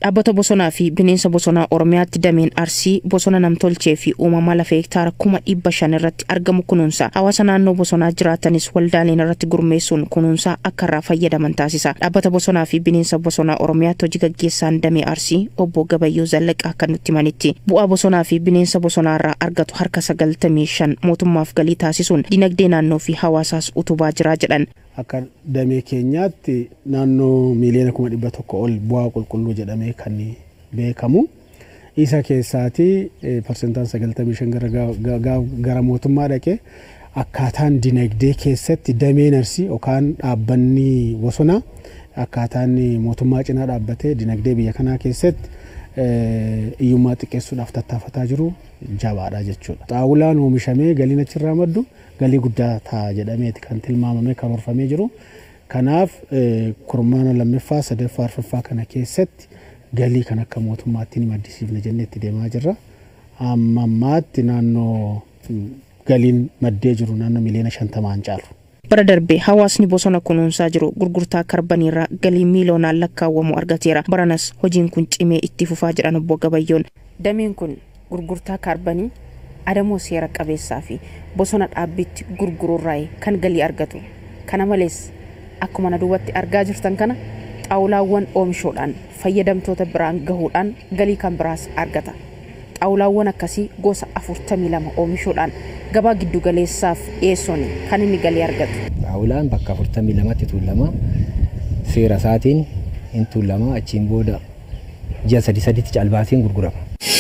Dhaabbata bosonaa fi bineensa bosonaa Oromiyaatti dameen Arsii bosona namtolchee fi uumama lafa hektaara kuma dhibba shan irratti argamu kunuunsa. Hawaasa naannoo bosonaa jiraatanis waldaaleen irratti gurmeessuun kunuunsaa akka irraa fayyadaman taasisa. Dhaabbata bosonaa fi bineensa bosonaa Oromiyaatti hojii gaggeessaan damee Arsii obbo Gabayyoo Zallaqaa akka nutti himanitti. Bu'aa bosonaa fi bineensa bosonaa irraa argatu harka sagaltamii shan mootummaaf galii taasisuun dinagdee naannoo fi hawaasaas utubaa jira jedhan. Akka damee keenyaatti naannoo miiliyoona kuma dhibba tokko ol bu'aa qulqulluu jedhamee kan beekamu. Isa keessaati parsentaan sagaltamii shan gara mootummaa dhaqee akkaataan dinagdee keessatti dameen arsii yookaan dhaabbanni bosonaa akkaataan mootummaa cinaa dhaabbatee dinagdee biyya kanaa keessatti hiyyummaa xiqqeessuudhaaf tattaafataa jiru jabaadha jechuudha. Xaawulaan oomishamee galiin achirraa maddu galii guddaa ta'a jedhameeti kan tilmaamamee karoorfamee jiru. Kanaaf kurmaana lammaffaa sadaffaa arfaffaa kana keessatti galii kan akka mootummaatti ni maddisiifna jennee itti deemaa jirra. Amma ammaatti naannoo galiin maddee jiru naannoo miliyoona shantamaan caalu. Bara darbee hawaasni bosona kunuunsaa jiru gurgurtaa karbaniirraa galii miiliyoonaan lakkaawwamu argateera. Baranas hojiin kun cimee itti fufaa jedhan obbo Gabayyoon. Dameen kun gurgurtaa kaarbanii adamoo seera qabeessaa fi bosona dhaabbitti gurguruurraa kan galii argatu. Kana malees akkuma na duubatti argaa jirtan kana xaawulaawwan oomishuudhaan fayyadamtoota biraan gahuudhaan galii kan biraas argata. Xaawulaawwan akkasii gosa afurtamii lama oomishuudhaan gabaa giddu galeessaaf dhiyeessuun kan inni galii argatu. Xaawulaan bakka afurtamii lamatti tuulama seera isaatiin hin tuulama achiin booda ji'a sadi saditti caalbaasiin gurgurama.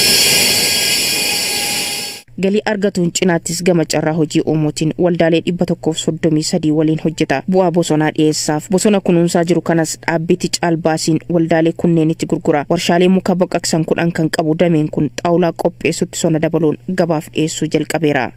galii argatuun cinaattis gama carraa hojii uumuutiin waldaalee dhibba tokkoof soddomii sadii waliin hojjeta bu'aa bosonaa dhiyeessaaf bosona kunuunsaa jiru kanas dhaabbitti caalbaasiin waldaalee kunneenitti gurgura warshaalee muka baqaqsan kudhan kan qabu dameen kun xaawulaa qopheessutti sona dabaluun gabaaf dhiyeessuu jalqabeera.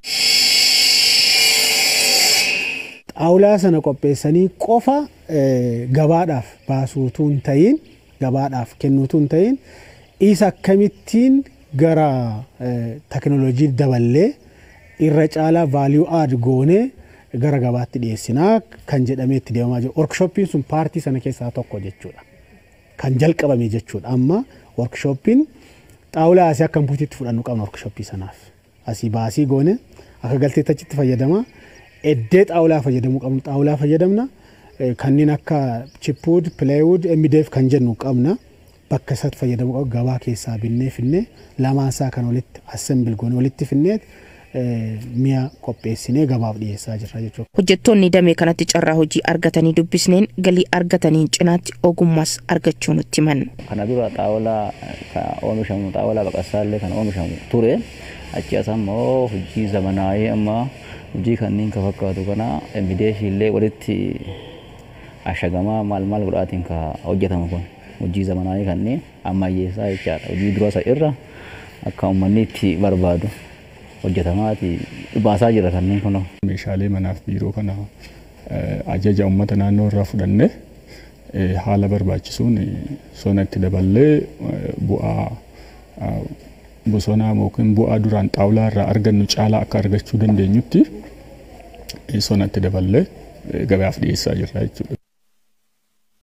Xaawulaa sana qopheessanii qofa gabaadhaaf baasuutu hin ta'iin gabaadhaaf kennuutu hin ta'iin isa akkamittiin gara teknoolojii daballee irra caalaa vaaliyuu aad goonee gara gabaatti dhiyeessinaa kan jedhamee itti deemaa jiru. Workshooppiin sun paartii sana keessaa tokko jechuudha. Kan jalqabame jechuudha. Amma workshooppiin xaawulaa asii akka buutiitti fudhannu qabna workshooppii sanaaf. Asii baasii goone akka galteetti achitti fayyadama. Eddee xaawulaa fayyadamuu qabnu xaawulaa fayyadamna. Kanneen akka chipwood, plywood, MDF kan jennu qabna. bakka isaatti fayyadamuu qabu gabaa keessaa binnee finnee lamaan isaa kan walitti assembil goone walitti finnee mi'a qopheessinee gabaaf dhiyeessaa jirra jechuudha. Hojjettoonni damee kanatti carraa hojii argatanii dubbisneen galii argataniin cinaatti ogummaas argachuu nutti himan. Kana dura xaawulaa oomishamu xaawulaa baqassaallee kan oomishamu ture achi as ammoo hojii zamanaayee amma hojii kanneen ka fakkaatu kana mideeshii illee walitti ashagamaa maal maal godhaatiin ka hojjetamu kun. hojii zamanaayii kanneen ammayyeessaa jechaadha. Hojii dura isa irra akka uummanni itti barbaadu hojjetamaati baasaa jira kanneen kun. Meeshaalee manaaf biiroo kana ajaja uummata naannoo irraa fudhannee haala barbaachisuun sona itti daballee bu'aa bosonaa yookiin bu'aa duraan xaawulaa irraa argannu caalaa akka argachuu dandeenyutti sona itti daballee gabaaf dhiyeessaa jirra jechuudha.